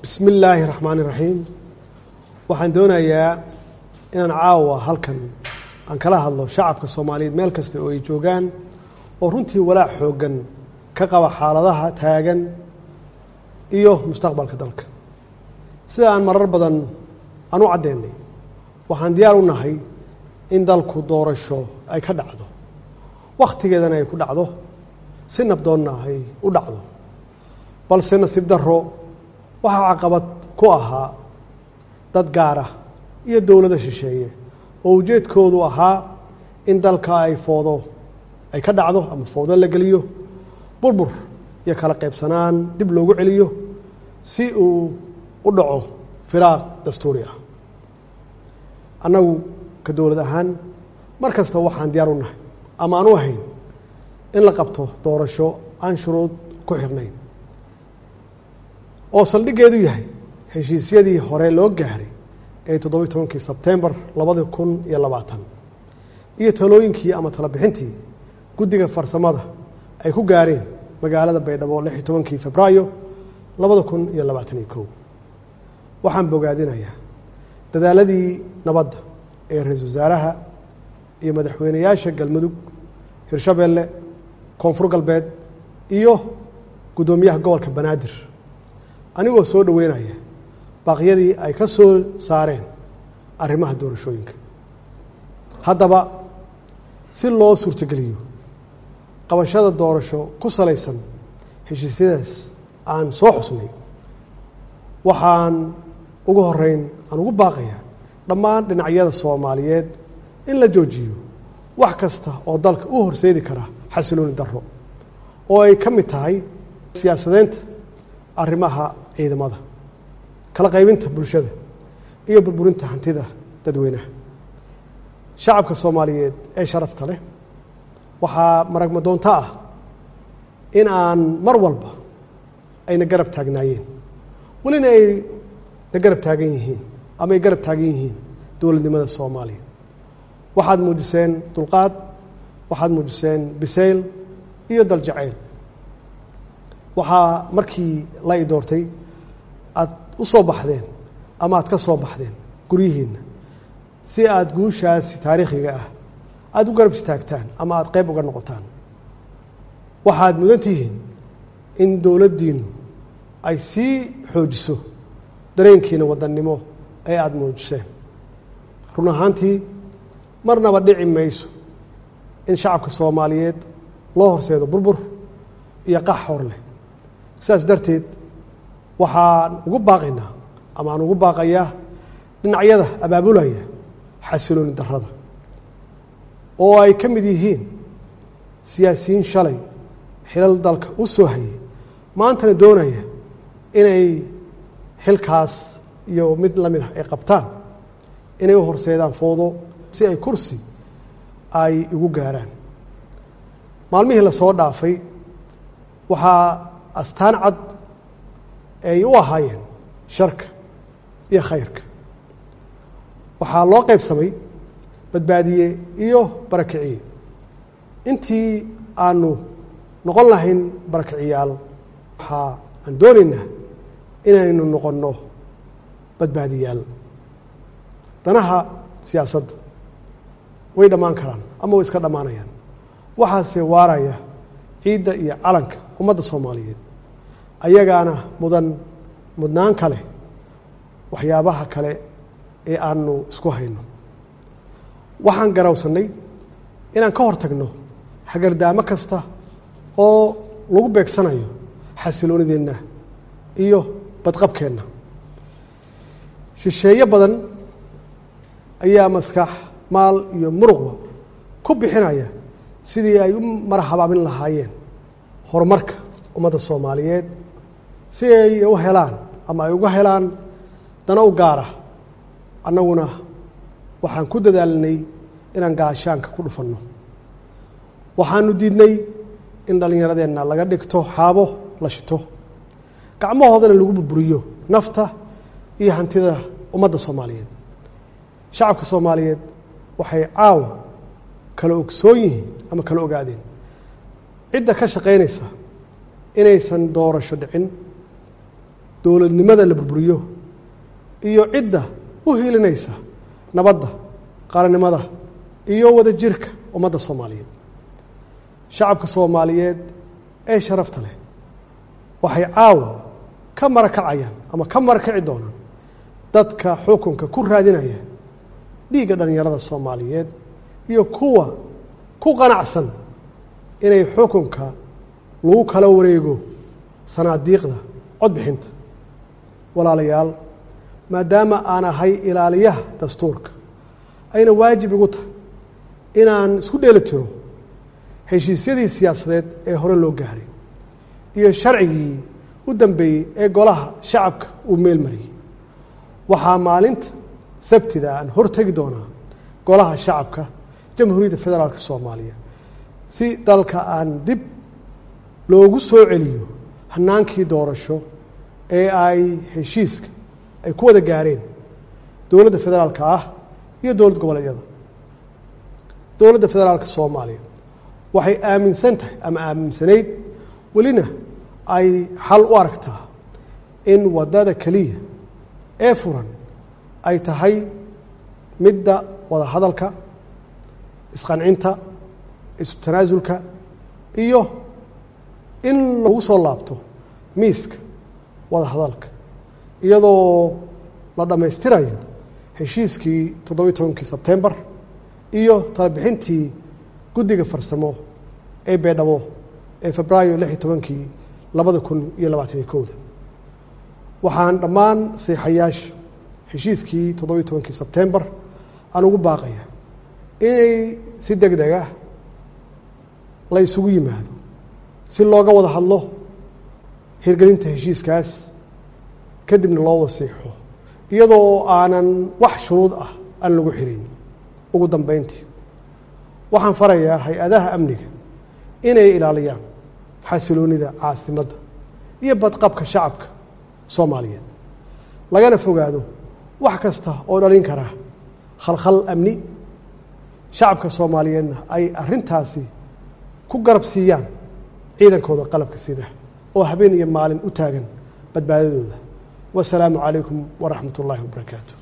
bismi illaahi raxmaani raxiim waxaan doonayaa inaan caawa halkan aan kala hadlo shacabka soomaaliyeed meel kasta oo ay joogaan oo runtii walaac xooggan ka qaba xaaladaha taagan iyo mustaqbalka dalka sida aan marar badan aan u caddeynay waxaan diyaar u nahay in dalku doorasho ay ka dhacdo wakhtigeedana ay ku dhacdo si nabdoonna ay u dhacdo balse nasiib darro waxaa caqabad ku ahaa dad gaara iyo dowlada shisheeye oo ujeedkoodu ahaa in dalka ay foodo ay ka dhacdo ama foodo la geliyo burbur iyo kala qaybsanaan dib loogu celiyo si uu u dhaco firaaq dastuuri ah annagu ka dowlad ahaan mar kasta waxaan diyaar u nahay ama aan u ahayn in la qabto doorasho aan shuruud ku xirnayn oo saldhiggeedu yahay heshiisyadii hore loo gaaray ee toddobiyi tobankii sebtembar labadi kun iyo labaatan iyo talooyinkii ama talobixintii guddiga farsamada ay ku gaareen magaalada baydhabo lix iyo tobankii febraayo labada kun iyo labaatan iyo kow waxaan bogaadinayaa dadaaladii nabadda ee ra-iisul wasaaraha iyo madaxweyneyaasha galmudug hirshabeelle koonfur galbeed iyo guddoomiyaha gobolka banaadir anigoo soo dhoweynaya baaqyadii ay ka soo saareen arrimaha doorashooyinka haddaba si loo suurtogeliyo qabashada doorasho ku salaysan heshiisyadaas aan soo xusnay waxaan ugu horeyn aan ugu baaqaya dhammaan dhinacyada soomaaliyeed in la joojiyo wax kasta oo dalka u horseedi kara xasilooni darro oo ay ka mid tahay siyaasadeynta arrimaha ciidamada kala qaybinta bulshada iyo burburinta hantida dadweynaha shacabka soomaaliyeed ee sharafta leh waxaa maragma doonto ah in aan mar walba ayna garab taagnaayeen welina ay na garab taagan yihiin ama ay garab taagan yihiin dowladnimada soomaaliya waxaad muujiseen dulqaad waxaad muujiseen bisayl iyo daljacayl waxaa markii la i doortay aada u soo baxdeen ama aada ka soo baxdeen guryihiinna si aada guushaasi taariikhiga ah aada u garab istaagtaan ama aada qayb uga noqotaan waxaad mudan tihiin in dowladdiinu ay sii xoojiso dareenkiina wadannimo ee aada muujiseen run ahaantii marnaba dhici mayso in shacabka soomaaliyeed loo horseedo burbur iyo qax hor leh sidaas darteed waxaan ugu baaqaynaa ama aan ugu baaqayaa dhinacyada abaabulaya xasilooni darrada oo ay ka mid yihiin siyaasiyiin shalay xilal dalka u soo hayay maantana doonaya inay xilkaas iyo mid la mid ah ay qabtaan inay u horseedaan foodo si ay kursi ay igu gaaraan maalmihii lasoo dhaafay waxaa astaan cad ay u ahaayeen sharka iyo khayrka waxaa loo qaybsamay badbaadiye iyo barakiciye intii aanu noqon lahayn barakiciyaal waxaa aan doonaynaa inaynu noqonno badbaadiyaal danaha siyaasadda way dhammaan karaan ama way iska dhammaanayaan waxaase waaraya ciidda iyo calanka ummadda soomaaliyeed ayagaana mudan mudnaan kale waxyaabaha kale ee aanu isku hayno waxaan garawsannay inaan ka hor tagno hagardaamo kasta oo lagu beegsanayo xasiloonideenna iyo badqabkeenna shisheeye badan ayaa maskax maal iyo muruqba ku bixinaya sidii ay u marahabaabin lahaayeen horumarka ummadda soomaaliyeed si ay u helaan ama ay uga helaan dana u gaara annaguna waxaan ku dadaalnay inaan gaashaanka ku dhufanno waxaanu diidnay in dhallinyaradeenna laga dhigto xaabo la shito gacmahoodana lagu burburiyo nafta iyo hantida ummadda soomaaliyeed shacabka soomaaliyeed waxay caawa kala ogsoon yihiin ama kala ogaadeen cidda ka shaqaynaysa inaysan doorasho dhicin dowladnimada la burburiyo iyo cidda u hiilinaysa nabadda qaranimada iyo wada jirka ummadda soomaaliyeed shacabka soomaaliyeed ee sharafta leh waxay caawa ka marakacayaan ama ka marakaci doonaan dadka xukunka ku raadinaya dhiigga dhallinyarada soomaaliyeed iyo kuwa ku qanacsan inay xukunka lagu kala wareego sanaadiiqda codbixinta walaalayaal maadaama aan ahay ilaaliyaha dastuurka ayna waajib igu tahay inaan isku dheeli tiro heshiisyadii siyaasadeed ee hore loo gaaray iyo sharcigii u dambeeyey ee golaha shacabka uu meel mariyey waxaa maalinta sabtida aan hortegi doonaa golaha shacabka jamhuuriyadda federaalk soomaaliya si dalka aan dib loogu soo celiyo hanaankii doorasho ee ay heshiiska ay ku wada gaareen dowladda federaalka ah iyo dowlad goboleedyada dowladda federaalka soomaaliya waxay aaminsan tahay ama aaminsanayd welina ay xal u aragtaa in waddada keliya ee furan ay tahay midda wada hadalka isqancinta isu tanaasulka iyo in lagu soo laabto miiska wada hadalka iyadoo la dhammaystirayo heshiiskii toddobiyi tobankii sebtembar iyo talabixintii guddiga farsamo ee beedhabo ee febraayo lix iyo tobankii labada kun iyo labaataniyo kowda waxaan dhammaan seexayaasha heshiiskii toddobiyi tobankii sebtembar aan ugu baaqaya inay si deg deg ah la isugu yimaado si looga wada hadlo hirgelinta heshiiskaas kadibna loo wasiixo iyadoo aanan wax shuruud ah aan lagu xirin ugu dambeyntii waxaan farayaa hay-adaha amniga inay ilaaliyaan xasiloonida caasimadda iyo badqabka shacabka soomaaliyeed lagana fogaado wax kasta oo dhalin kara khalkhal amni shacabka soomaaliyeedna ay arrintaasi ku garab siiyaan ciidankooda qalabka sida oo habeen iyo maalin u taagan badbaadadooda wasalaamu calaykum waraxmat ullaahi wabarakaatu